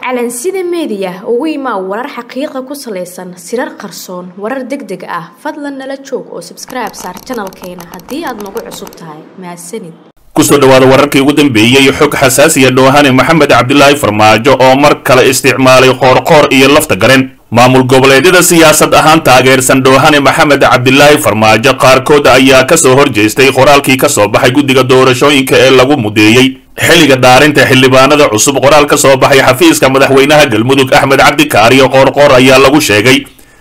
calansida meediya ugu imaa warar xaqiiqa ku salaysan sirar qarsoon warar deg deg ah fadlan nala joog oo sabskribe saar janalkeena haddii aad nagu cusub tahay mahadsanid kusoo dhawaada wararkii ugu dambeeyey xog xasaasiya dhoohane maxamed cabdilaahi farmaajo oo mar kale isticmaalay qoorqoor iyo lafta garen maamul goboleedyada siyaasad ahaan taageersan dhoohane maxamed cabdilaahi farmaajo qaarkood ayaa kasoo horjeestay qoraalkii kasoo baxay guddiga doorashooyinka ee lagu mudeeyey xilliga dhaarinta xildhibaanada cusub qoraal ka soo baxay xafiiska madaxweynaha galmudug axmed cabdikaariyo qoorqoor ayaa lagu sheegay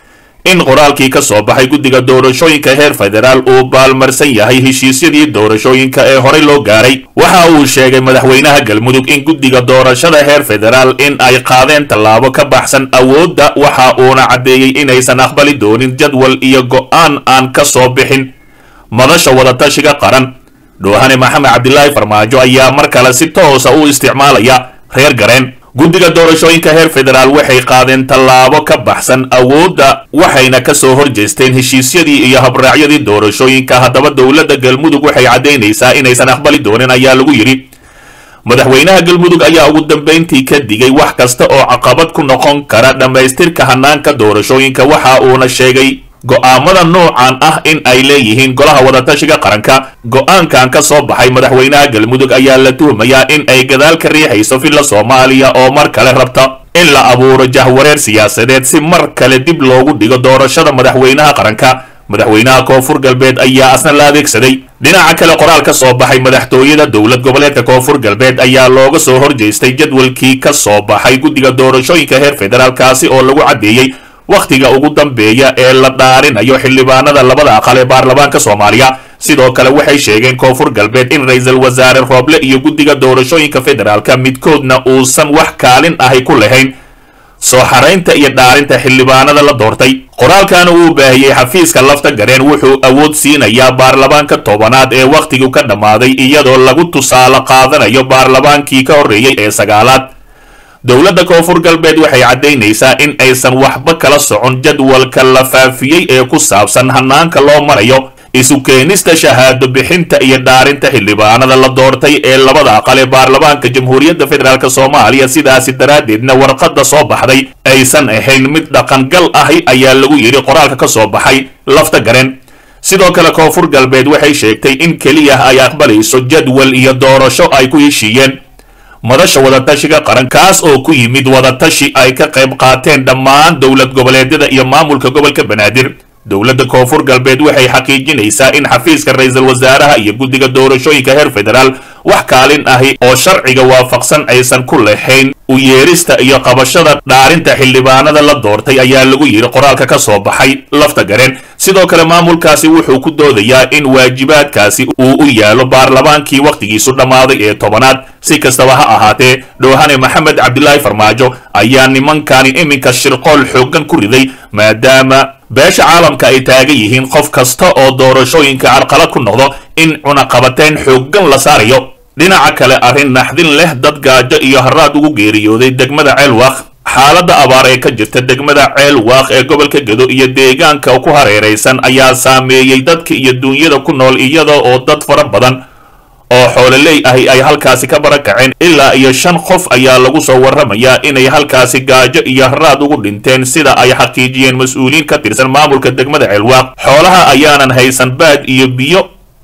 in qoraalkii ka soo baxay guddiga doorashooyinka heer federaal uu baalmarsan yahay heshiisyadii doorashooyinka ee horey loo gaaray waxa uu sheegay madaxweynaha galmudug in guddiga doorashada heer federaal in ay qaadeen tallaabo ka baxsan awoodda waxa uuna caddeeyey inaysan aqbali doonin jadwal iyo go'aan aan ka soo bixin madasha wadatashiga qaran dhoohane maxamed cabdilaahi farmaajo ayaa mar kale si toosa u isticmaalaya reer gareen guddiga doorashooyinka heer federaal waxay qaadeen tallaabo ka baxsan awoodda waxayna kasoo horjeesteen heshiisyadii iyo habraacyadii doorashooyinka haddaba dowladda galmudug waxay caddaynaysaa inaysan aqbali doonin ayaa lagu yidhi madaxweynaha galmudug ayaa ugu dambayntii ka digay wax kasta oo caqabad ku noqon kara dhammaystirka hanaanka doorashooyinka waxa uuna sheegay go'aamada noocan ah in ay leeyihiin golaha wadatashiga qaranka go'aankan ka soo baxay madaxweynaha galmudug ayaa la tuhmayaa in ay gadaal ka riixayso villa soomaaliya oo mar kale rabta in la abuuro jahwareer siyaasadeed si mar kale dib loogu dhigo doorashada madaxweynaha qaranka madaxweynaha koonfur galbeed ayaa asna la adeegsaday dhinaca kale qoraal ka soo baxay madaxtooyada dowlad goboleedka koonfur galbeed ayaa looga soo horjeestay jadwalkii ka soo baxay guddiga doorashooyinka heer federaalkaasi oo lagu caddeeyey wakhtiga ugu dambeeya ee la dhaarinayo xildhibaanada labada aqal ee baarlamaanka soomaaliya sidoo kale waxay sheegeen koonfur galbeed in ra-iisul wasaare rooble iyo guddiga doorashooyinka federaalka midkoodna uusan wax kaalin ahi ku lahayn soo xaraynta iyo dhaarinta xildhibaanada la doortay qoraalkan uu baahiyey xafiiska lafta gareen wuxuu awood siinayaa baarlamaanka tobanaad ee wakhtigu ka dhammaaday iyadoo lagu tusaale qaadanayo baarlamaankii ka horreeyey ee sagaalaad dowladda koonfur galbeed waxay caddaynaysaa in aysan waxba kala socon jadwalka la faafiyey ee ku saabsan hanaanka loo marayo isu keenista shahaado bixinta iyo dhaarinta xildhibaanada la doortay ee labada aqal ee baarlamaanka jamhuuriyadda federaalk soomaaliya sidaasi daraaddeedna warqadda soo baxday aysan ahayn mid dhaqangal ahi ayaa lagu yidhi qoraalka ka soo baxay lafta garen sidoo kale koonfur galbeed waxay sheegtay in keliya ay aqbalayso jadwal iyo doorasho ay ku heshiiyeen madasha wadatashiga qaran kaas oo ku yimid wadatashi ay ka qayb qaateen dhammaan dowlad goboleedyada iyo maamulka gobolka banaadir dowladda koonfur galbeed waxay xaqiijinaysaa in xafiiska ra-iisul wasaaraha iyo guddiga doorashooyinka heer federaal wax kaalin ahi oo sharciga waafaqsan aysan ku lahayn u yeerista iyo qabashada dhaarinta xildhibaanada la doortay ayaa lagu yidhi qoraalka ka soo baxay lafta gareen sidoo kale maamulkaasi wuxuu ku doodayaa in waajibaadkaasi uu u yaalo baarlamaankii wakhtigiisu dhammaaday ee tobanaad si kastaba ha ahaatee dhoohane maxamed cabdilaahi farmaajo ayaa nimankani iminka shirqool xooggan ku riday maadaama beesha caalamka ay taagan yihiin qof kasta oo doorashooyinka carqalad ku noqdo in cunaqabateyn xooggan la saarayo dhinaca kale arrin naxdin leh dad gaajo iyo haraad ugu geeriyooday degmada ceelwaaq xaaladda abaar ee ka jirta degmada ceelwaaq ee gobolka gedo iyo deegaanka ku hareeraysan ayaa saameeyey dadka iyo duunyada ku nool iyada oo dad fara badan oo xoololey ahi ay halkaasi ka barakaceen ilaa iyo shan qof ayaa lagu soo warramayaa inay halkaasi gaajo iyo haraad ugu dhinteen sida ay xaqiijiyeen mas-uuliyiin ka tirsan maamulka degmada ceelwaaq xoolaha ayaanan haysan baad iyo biyo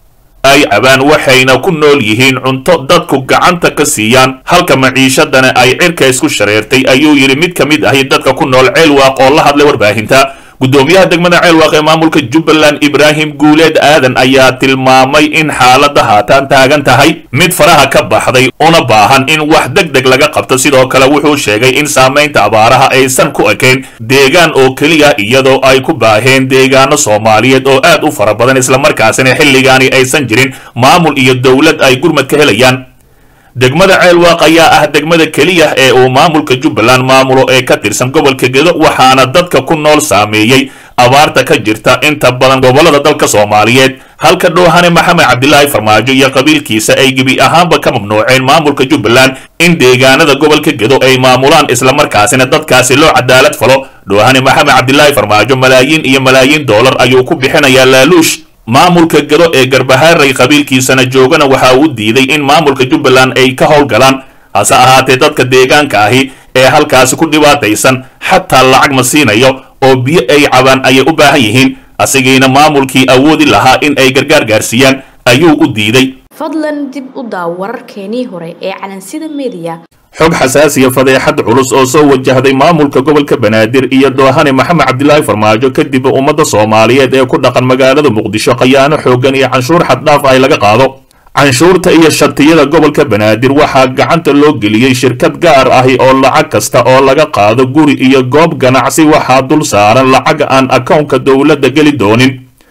ay cabaan waxayna ku nool yihiin cunto dadku gacanta ka siiyaan halka maciishadana ay cirka isku shareertay ayuu yidhi mid ka mid ahi dadka ku nool ceelwaaq oo la hadlay warbaahinta guddoomiyaha degmada ceelwaaq ee maamulka jubbaland ibraahim guuleed aadan ayaa tilmaamay in xaaladda haataan taagan tahay mid faraha ka baxday una baahan in wax deg deg laga qabto sidoo kale wuxuu sheegay in saamaynta abaaraha aysan ku ekayn deegaan oo keliya iyadoo ay ku baaheen deegaano soomaaliyeed oo aad u fara badan islamarkaasina xilligaani aysan jirin maamul iyo dowlad ay gurmad ka helayaan degmada ceelwaaq ayaa ah degmada keliya ee uu maamulka jubbaland maamulo ee ka tirsan gobolka gedo waxaana dadka ku nool saameeyey abaarta ka jirta inta badan gobollada dalka soomaaliyeed halka dhoohane maxamed cabdilaahi farmaajo iyo qabiilkiisa ay gebi ahaanba ka mamnuuceen maamulka jubbaland in deegaanada gobolka gedo ay maamulaan islamarkaasina dadkaasi loo cadaalad falo dhoohane maxamed cabdilaahi farmaajo malaayiin iyo malaayiin doolar ayuu ku bixinayaa laaluush maamulka gado ee garbahaaray qabiilkiisana joogana waxa uu diiday in maamulka jubbaland ay ka howlgalaan hase ahaatee dadka deegaanka ahi ee halkaasi ku dhibaataysan xataa lacag ma siinayo oo biyo ay cabaan ayay u baahan yihiin asigiina maamulkii awoodi lahaa in ay gargaar gaarsiiyaan ayuu u diiday fadlan dib u daaw wararkeenii hore ee calansida meediya xog xasaasiya fadeexad culus oo soo wajahday maamulka gobolka banaadir iyo doohane maxamed cabdilaahi farmaajo kadib ummadda soomaaliyeed ee ku dhaqan magaalada muqdisho khayaano xooggan iyo canshuur xaddhaaf ay laga qaado canshuurta iyo shatiyada gobolka banaadir waxaa gacanta loo geliyey shirkad gaar ahi oo lacag kasta oo laga qaado guri iyo goob ganacsi waxaa dul saaran lacag aan akownka dowladda geli doonin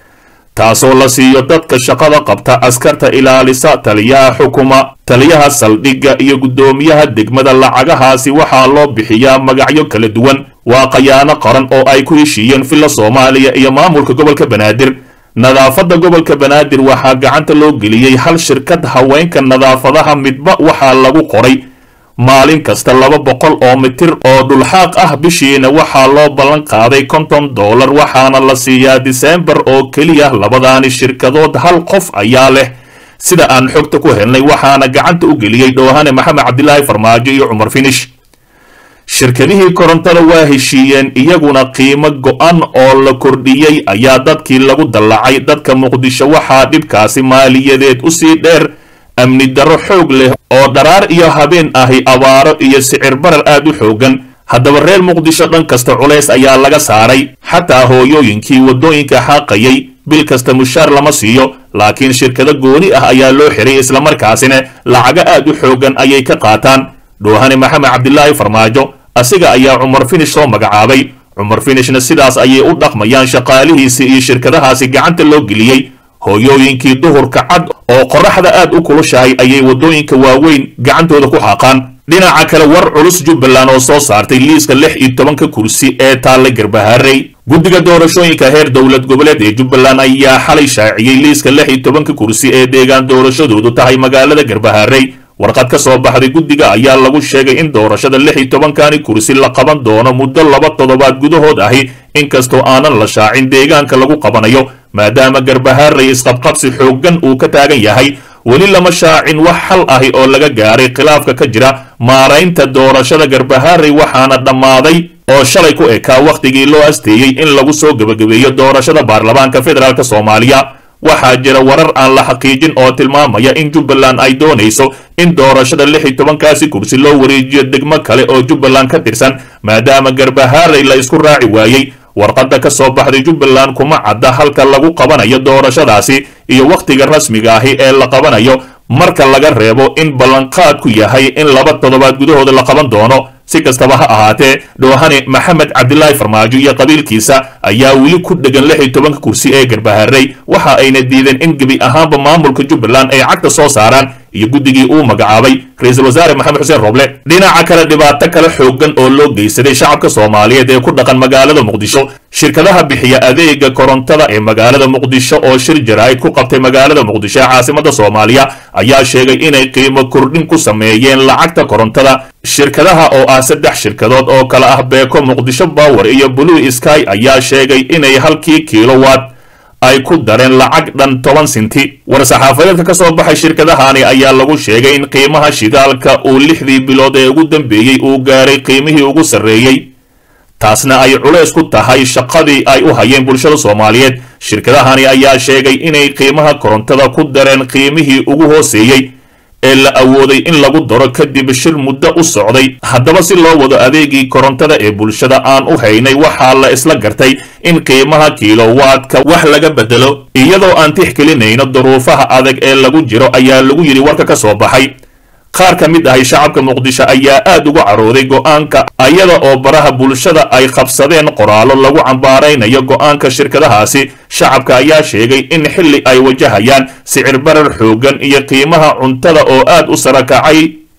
taasoo la siiyo dadka shaqada qabta askarta ilaalisa taliyaha xukuma taliyaha saldhigga iyo guddoomiyaha degmada lacagahaasi waxaa loo bixiyaa magacyo kala duwan waa khayaano qaran oo ay ku heshiiyeen villa soomaaliya iyo maamulka gobolka banaadir nadaafadda gobolka banaadir waxaa gacanta loo geliyey hal shirkad haweenka nadaafadaha midba waxaa lagu qoray maalin kasta laba boqol oo mitir oo dhulxaaq ah bishiina waxaa loo ballan qaaday konton dollar waxaana la siiyaa diseembar oo keliya labadaani shirkadood hal qof ayaa leh sida aan xogta ku helnay waxaana gacanta u geliyey dhoohane maxamed cabdilaahi farmaajo iyo cumar finish shirkadihii korontada waa heshiiyeen iyaguna qiimo go-an oo la kordhiyey ayaa dadkii lagu dallacay dadka muqdisho waxaa dhibkaasi maaliyadeed usii dheer amni darro xoog leh oo dharaar iyo habeen ahi abaaro iyo sicir barar aad u xoogan haddaba reer muqdisho dhan kasta culays ayaa laga saaray xataa hooyooyinkii waddooyinka xaaqayay bil kasta mushaar lama siiyo laakiin shirkado gooni ah ayaa loo xiray islamarkaasina lacago aad u xoogan ayay ka qaataan dhoohane maxamed cabdilaahi farmaajo asiga ayaa cumar finish soo magacaabay cumar finishna sidaas ayay u dhaqmayaan shaqaalihiisii iyo shirkadahaasi gacanta loo geliyey hooyooyinkii duhurka cad oo qoraxda aad u kulushahay ayay waddooyinka waaweyn gacantooda ku xaaqaan dhinaca kale war culus jubbaland oo soo saartay liiska lix iyo tobanka kursi ee taalla garbaharey guddiga doorashooyinka heer dowlad goboleed ee jubbaland ayaa xalay shaaciyey liiska lix iyo tobanka kursi ee deegaan doorashadoodu tahay magaalada garbaharey warqad ka soo baxday guddiga ayaa lagu sheegay in doorashada lix iyo tobankani kursi la qaban doono muddo laba toddobaad gudahood ahi inkastoo aanan la shaacin deegaanka lagu qabanayo maadaama garbaharey isqabqabsi xooggan uu ka taagan yahay weli lama shaacin wax xal ahi oo laga gaaray khilaafka ka jira maaraynta doorashada garbaharey waxaana dhammaaday oo shalay ku ekaa wakhtigii loo asteeyey in lagu soo gebagabeeyo doorashada baarlamaanka federaalk soomaaliya waxaa jira warar aan la xaqiijin oo tilmaamaya in jubbaland ay doonayso in doorashada lix iyo tobankaasi kursi loo wareejiyo degmo kale oo jubbaland ka tirsan maadaama garbaharey la isku raaci waayey warqadda ka soo baxday jubbaland kuma cadda halka lagu qabanayo doorashadaasi iyo wakhtiga rasmiga ahi ee la qabanayo marka laga reebo in ballanqaadku yahay in laba toddobaad gudahooda la qaban doono si kastaba ha ahaatee dhoohane maxamed cabdilaahi farmaajo iyo qabiilkiisa ayaa weli ku dhegan lix iyo tobanka kursi ee garbaharey waxa ayna diideen in gebi ahaanba maamulka jubbaland ay cagta soo saaraan iyo guddigii uu magacaabay ra-iisul wasaare maxamed xuseen roble dhinaca kale dhibaato kale xooggan oo loo geysaday shacabka soomaaliyeed ee ku dhaqan magaalada muqdisho shirkadaha bixiya adeega korontada ee magaalada muqdisho oo shir jaraa'id ku qabtay magaalada muqdisho ee caasimada soomaaliya ayaa sheegay inay qiimo kordhin ku sameeyeen lacagta korontada shirkadaha oo ah saddex shirkadood oo kale ah beeko muqdisho power iyo blue sky ayaa sheegay inay halkii kilowatt ay ku dareen lacag dhan toban sinti war-saxaafadeedka ka soo baxay shirkadahani ayaa lagu sheegay in qiimaha shidaalka uu lixdii bilood ee ugu dambeeyey uu gaaray qiimihii ugu sarreeyey taasna ay culays ku tahay shaqadii ay u hayeen bulshada soomaaliyeed shirkadahani ayaa sheegay inay qiimaha korontada ku dareen qiimihii ugu hooseeyey ee la awooday in lagu daro kadib shir muddo u socday haddaba si loo wado adeegii korontada ee bulshada aan u haynay waxaa la isla gartay in qiimaha kilowaadka wax laga bedelo iyadoo aan tixgelinayno duruufaha adag ee lagu jiro ayaa lagu yidhi warka ka soo baxay qaar ka mid ahi shacabka muqdisho ayaa aad uga carooday go'aanka ayada oo baraha bulshada ay qabsadeen qoraallo lagu cambaaraynayo go'aanka shirkadahaasi shacabka ayaa sheegay in xilli ay wajahayaan sicir barar xooggan iyo qiimaha cuntada oo aad u sarakacay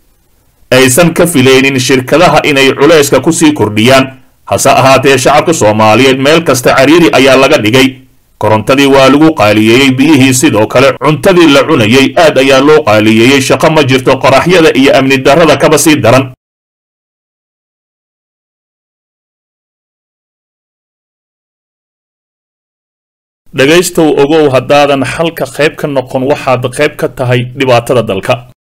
aysan ka filaynin shirkadaha inay culayska kusii kordhiyaan hase ahaatee shacabka soomaaliyeed meel kasta cariiri ayaa laga dhigay korontadii waa lagu qaaliyeeyey biyihii sidoo kale cuntadii la cunayey aad ayaa loo qaaliyeeyey shaqo ma jirto qoraxyada iyo amni darrada kaba sii daran dhegaystow ogow haddaadan xalka qayb ka noqon waxaad qayb ka tahay dhibaatada dalka